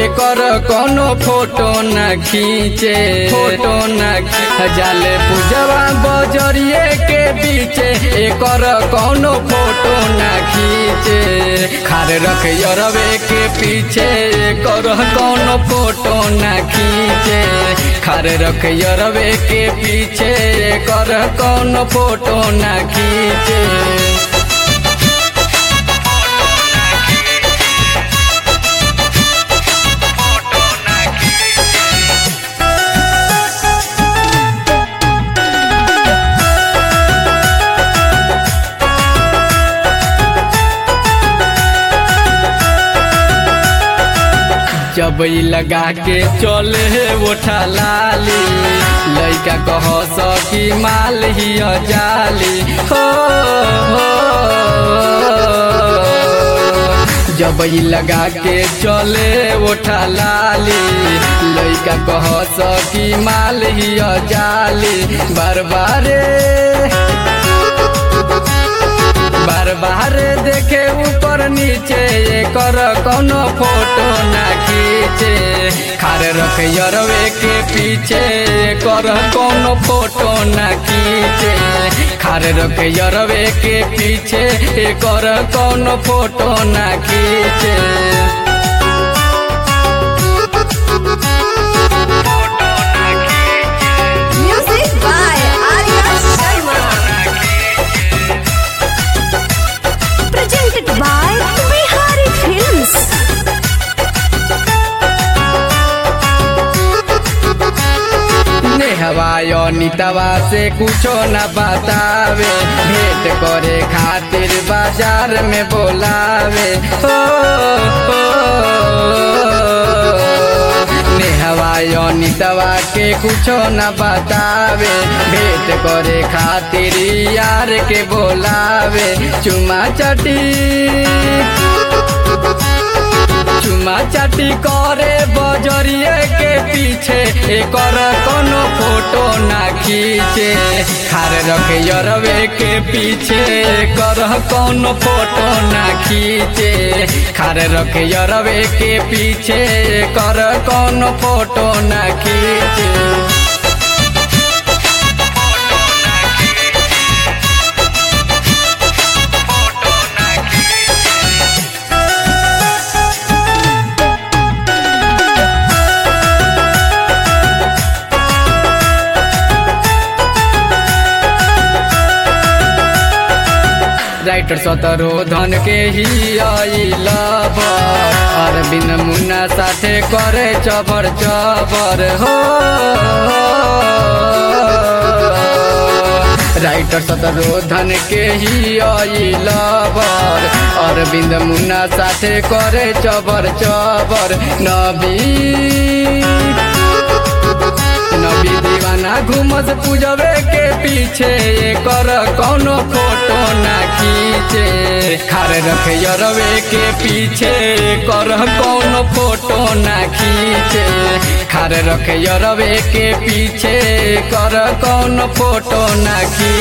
एकर कोनो फोटो न खींचे फोटो न खी- जाले पूजवा बजरिए के बीचे एकर कोनो फोटो न खींचे खार रख यरवे के पीछे एकर कोनो फोटो न खींचे खार रख यरवे के पीछे एकर कोनो फोटो न खींचे जब ई लगा के चले ओठा लाली लइका कह सकी माल ही जाली हो, हो जब ई लगा के चले ओठा लाली लइका कह सकी माल ही जाली बार बारे बार बार देखे ऊपर नीचे एकर कोनो फोटो ना खींचे खार रख यरवे के पीछे एकर कोनो फोटो ना खींचे खार रख यरवे के पीछे एकर कोनो फोटो ना खींचे Music by Arya Sharma. Presented by Bihari Films. नेहवाय नितवा से कुछो न बतावे भेंट करे खातिर बाजार में बोलावे हो, हो नेहवाय नितवा के कुछो न बतावे भेंट करे खातिर यार के बोलावे चुमा चटी चुमा चाटी करे बजरिए के पीछे एकर कोनो फोटो ना खींचे खार रख यरवे के पीछे एकर कोनो फोटो ना खींचे खार रख यरवे के पीछे एकर कोनो फोटो ना खींचे राइटर सतरो धन के ही आई लब अरविंद मुन्ना साथे करे चबर चबर हो राइटर सतरो धन के ही आई लबर अरविंद मुन्ना साथे करे चबर चबर नबी नबी दीवाना घूमत पूजवे के पीछे कर कोनो फोटो ना खींचे खार रख यरवे के पीछे कर कोनो फोटो ना खींचे खार रख यरवे के पीछे कर कोनो फोटो ना खींचे